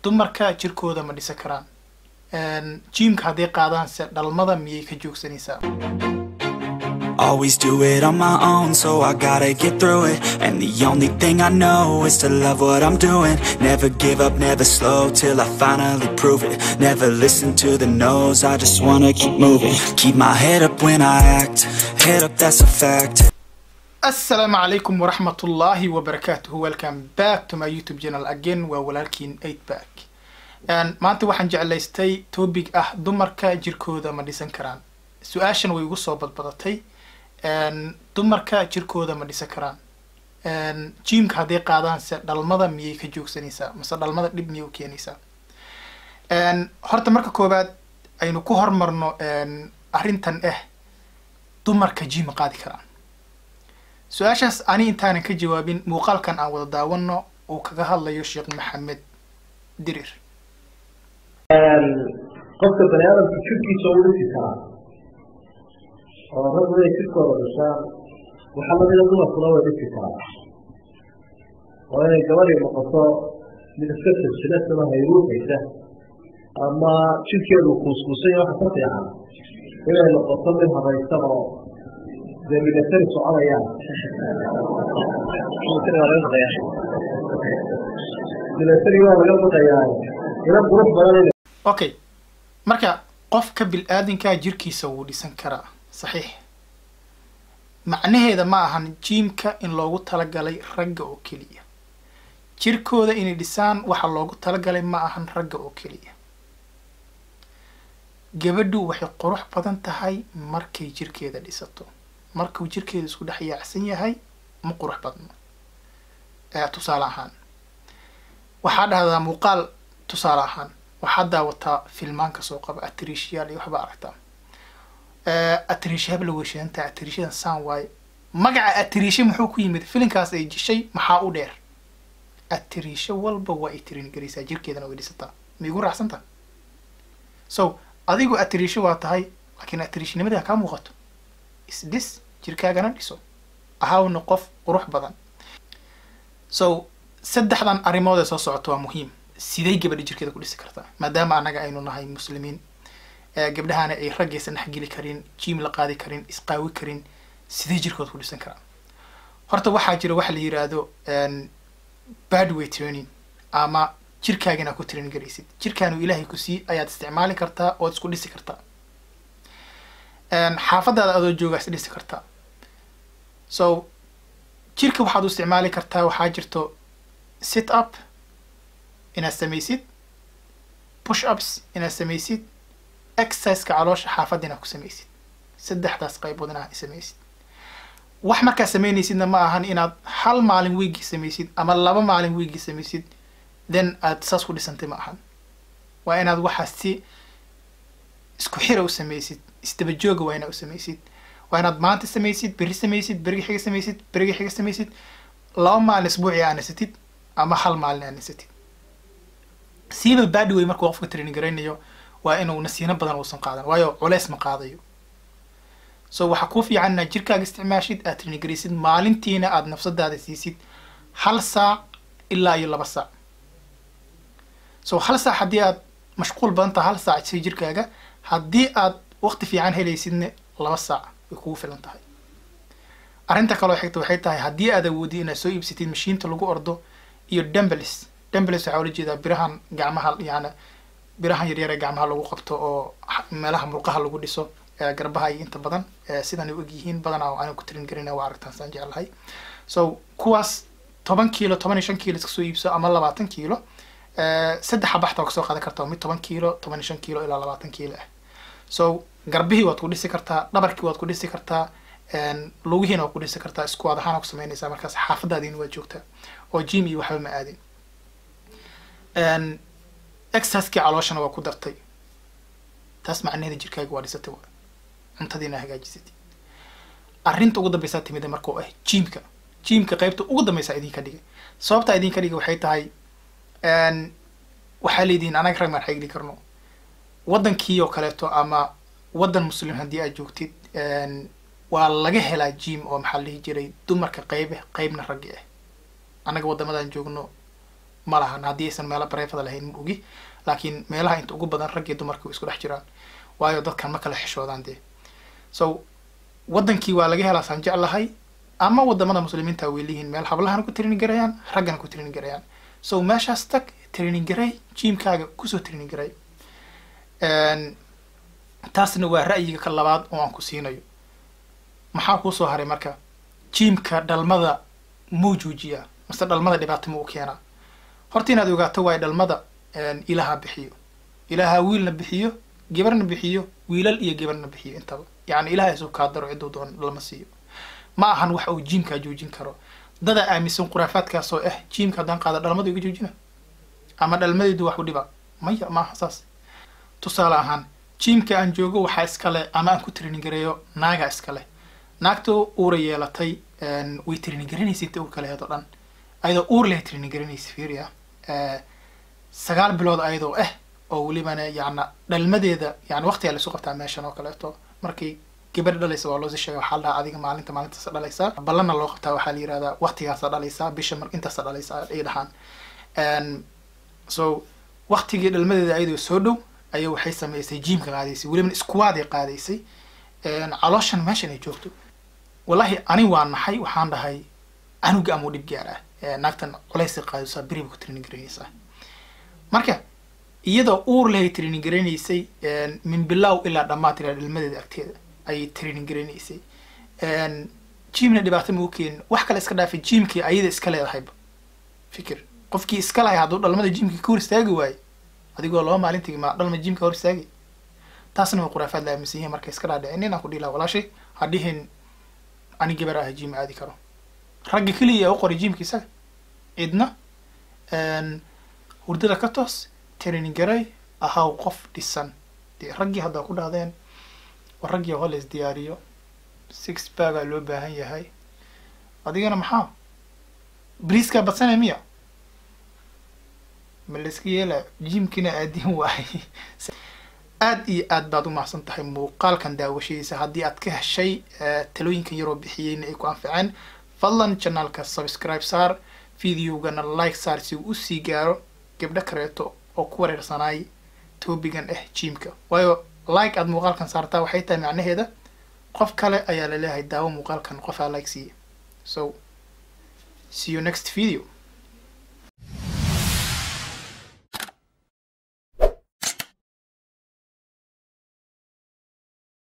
dumarka jirkooda ma dhisa karaan jiimka hadday qaadaanse dhalmada miyay ka joogsanaysaa Always do it on my own, so I gotta get through it. And the only thing I know is to love what I'm doing. Never give up, never slow till I finally prove it. Never listen to the no's, I just wanna keep moving. Keep my head up when I act, head up, that's a fact. asalaamu calaykum waraxmatullaahi wabarakaatuhu welcome back to my youtube channel again waa walaalkiin eight back maanta waxaan jeclaystay topic ah dumarka jirkooda ma dhisan karaan su-aashan way igu soo badbadatay dumarka jirkooda ma dhisan karaan jiimka hadday qaadaanse dhalmada miyay ka joogsanaysaa mase dhalmada dhib miyay u keenaysaa horta marka koowaad aynu ku hormarno arrintan ah dumarka jiima qaadi karaan su-aashaas ani intaanan ka jawaabin muuqaalkan aan wada daawano uu kaga hadlayo sheekh maxamed dirir qofka bani aadamka jirkiisa u dhisi karaa oo rag inay jirkooda dhishaan waxaa lamida dumarkuna way dhisi karaa oo inay gabadhii noqoto mid iska silsilasama hayruuxaysa ama jirkeedu kuuskuusanya waxa ka fiican inay noqoto mid habaysan oo dee milatari soconayaan milatari waa laga baqayaa ila qurux badan okay marka qofka bil-aadankaa jirkiisa wuu dhisan karaa saxiix macnaheeda ma ahan jiimka in loogu talagalay ragga oo keliya jirkooda inay dhisaan waxa loogu talagalay ma ahan ragga oo keliya gabadhu waxay qurux badan tahay markay jirkeeda dhisato markuu jirkeeda isku dhex yaacsan yahay ma qurux badno tusaale ahaan waxaa dhahdaa muuqaal tusaale ahaan waxaad daawataa filmaanka soo qaba atriishyaal iyo waxbaa aragtaa atriisha habla weyshadantaa atriishadan saan waaye magaca atriisha muxuu ku yimid filinkaas ay jishay maxaa u dheer atriisho walba waa ay tirin garaysaa jirkeedana way dhisataa ma igu raacsanta so adigu atriisho waa tahay laakiin atriishnimada kaa muuqato isdhis jirkaagana dhiso ahawna qof qurux badan so saddexdan arrimood ee soo socota waa muhiim siday gabadha jirkeeda ku dhisi kartaa maadaama annaga aynu nahay muslimiin gabdhahana ay raggaysan dhexgeli karin jiim la qaadi karin isqaawi karin siday jirkooda ku dhisan karaan horta waxaa jira waxa la yiraahdo badway training ama jirkaagana ku train garaysid jirkaanu ilaahay ku sii ayaad isticmaali kartaa ood isku dhisi kartaa xaafadaada adoo joogaa is dhisi kartaa so jirka waxaad u isticmaali kartaa waxaa jirto sit up inaad samaysid push ups inaad samaysid exerciseka caloosha xaafadda inaad ku samaysid saddexdaas qaybood inaad samaysid wax markaad samaynaysidna ma ahan inaad hal maalin wiigii samaysid ama laba maalin wiigii samaysid then aad saas ku dhisantay ma ahan waa inaad waxaas si isku xira u samaysid isdaba jooga waa inaad u samaysid waa inaad maanta samaysid berri samaysid berigi xiga samaysid berigi xiga samaysid laba maalin isbuuci aa nasatid ama hal maalin aa nasatid siiba badway markuu qofka training garaynayo waa inuu nasiino badan uusan qaadan waayo culeys ma qaadayo so waxaa kuu fiican inaad jirkaaga isticmaashid aad training garaysid maalintiina aad nafsadaada siisid hal saac ilaa iyo laba saac so hal saac haddii aad mashquul badan tahay hal saac si jirkaaga haddii aad waqti fiican helaysidna laba saac way kugu filan tahay arrinta kaloo xigta waxay tahay haddii aad awoodid inaad soo iibsatid mashiinta lagu ordo iyo dumbelis dumbelis waxaa ula jeedaa birahan gacmaha yani birahan yaryar ee gacmaha lagu qabto oo meelaha murqaha lagu dhiso garbaha iyo inta badan sidan ay og yihiin badanaa oo aanan ku tirin garina waa aragtaan saan jeclahay so kuwaas toban kiilo toban iyo shan kiilo iska soo iibso ama labaatan kiilo saddex xabaxta waa kasoo qaadan kartaa mid toban kiilo toban iyo shan kiilo ilaa labaatan kiilo ah so garbihii waad ku dhisi kartaa dhabarkii waad ku dhisi kartaa lugihiina waad ku dhisi kartaa iskuwaad ahaan ku samaynaysaa markaas xaafadaadiina waad joogtaa oo jim iyo waxba ma aadin exercisekii calooshana waa ku dartay taas macnaheeda jirkaaga waa dhisatay waa cuntadiina hagaajisatay arrinta ugu dambeysaa timida markuu ah jiimka jiimka qaybta ugu dambeysaa idinka dhigay sababtaa idinka dhigay waxay tahay waxaa leedihiin anaga rag maan xigli karno waddankii oo kaleeto ama waddan muslim haddii aad joogtid waa laga helaa jim oo maxaa la dhihi jiray dumarka qaybe qaybna raggi ah annaga waddamadan joogno ma lahan haddii aysan meelo bareefada lahayn ma ogi laakiin meelaha inta ugu badan rag iyo dumarka way isku dhex jiraan waayo dadkan ma kala xishoodaan dee so wadankii waa laga helaa saan jeclahay ama wadamada muslimiinta way leeyihiin meel hablahana ku training garayaan raggana ku training garayaan so meeshaas tag training garay jimkaaga kusoo training garay taasna waa ra'yiga ka labaad oo aan ku siinayo maxaa kuu soo haray marka jimka dhalmada muu joojiyaa mase dhalmada dhibaato ma u keenaa horta inaad ogaato waayo dhalmada ilaha bixiyo ilaha wiilna bixiyo gabarna bixiyo wiilal iyo gabarna bixiyo intaba yacni ilaha isu kaa daro cidduu doon dhalma siiyo ma ahan wax uu jimkaa joojin karo dada aaminsan khuraafaadkaas oo ah jimka haddaan qaada dhalmadu iga joojina ama dhalmadeedu wax u dhiba maya ma aha saas tusaale ahaan jimka aan joogo waxaa iskale ama aan ku training gareeyo naaga iskale naagtoo uura yeelatay way training garanaysa inta uur kale heedoo dhan ayadoo uur leh training garanaysa fiiriya sagaal bilood ayadoo ah oo welibana yacna dhalmadeeda yani waqtigaa laisu qabtaa meeshan oo kaleeto markay gabadh dhalaysa waa loosii sheega waxaa la dhahaa adiga maalinta maalintaasa dhalaysaa ballanna loo qabtaa waxaa la yihahdaa waqtigaasa dhalaysaa bisha mar intaasa dhalaysaa ay dhahaan so waqtigii dhalmadeeda ayadoo soo dhow ayaa waxay sameysay jimka qaadaysay welibana iskuwaaday qaadaysay calooshan meeshan ay joogto wallahi ani waa naxay waxaan dhahay anuga amau dhib gaar ah naagtan colaysay qaadaysaa beriba ku training garaynaysaa marka iyadoo uur lehay training garanaysay min bilow ilaa dhammaad ilaa dhalmadeeda agteeda ayay training garanaysay jimna dhibaato ma u keenin wax kale iska dhaafay jimkii ayada iska leedahayba fikir qofkii iska lahay hadduu dhalmada jimkii ka hor istaagi waayo adigoo laba maalintii ma dhalma jimka hor istaagay taasna waa khuraafaad la aaminsan yihiin marka iska dhaadhicin inaan ku dhiilaa walaashay ha dhihin ani gabar ah jim aadi karo ragga keliya u qoray jimka isaga cidna hurdada ka toos training garay ahaw qof dhisan dee raggii haddaa ku dhahdeen war raggii hoo la isdiyaariyo six bagaa loo baahan yahay adigana maxaa briiskaa badsanay miya ma layska yeelaa jimkina aadin waayay aad iyo aad baad u mahadsan tahay muuqaalkan daawashadiisa haddii aad ka heshay talooyinkan yaroo bixiyeyna ay ku anficeen fadlan janaalka subscribe saar videogana like saar si uu usii gaaro gabdho kaleeto oo ku wareersanaay toobigan ah jimka waayo like aad muuqaalkan saartaa waxay tahay macnaheeda qof kale ayaa laleeyahay daawo muuqaalkan qofaa like siiya so see you next video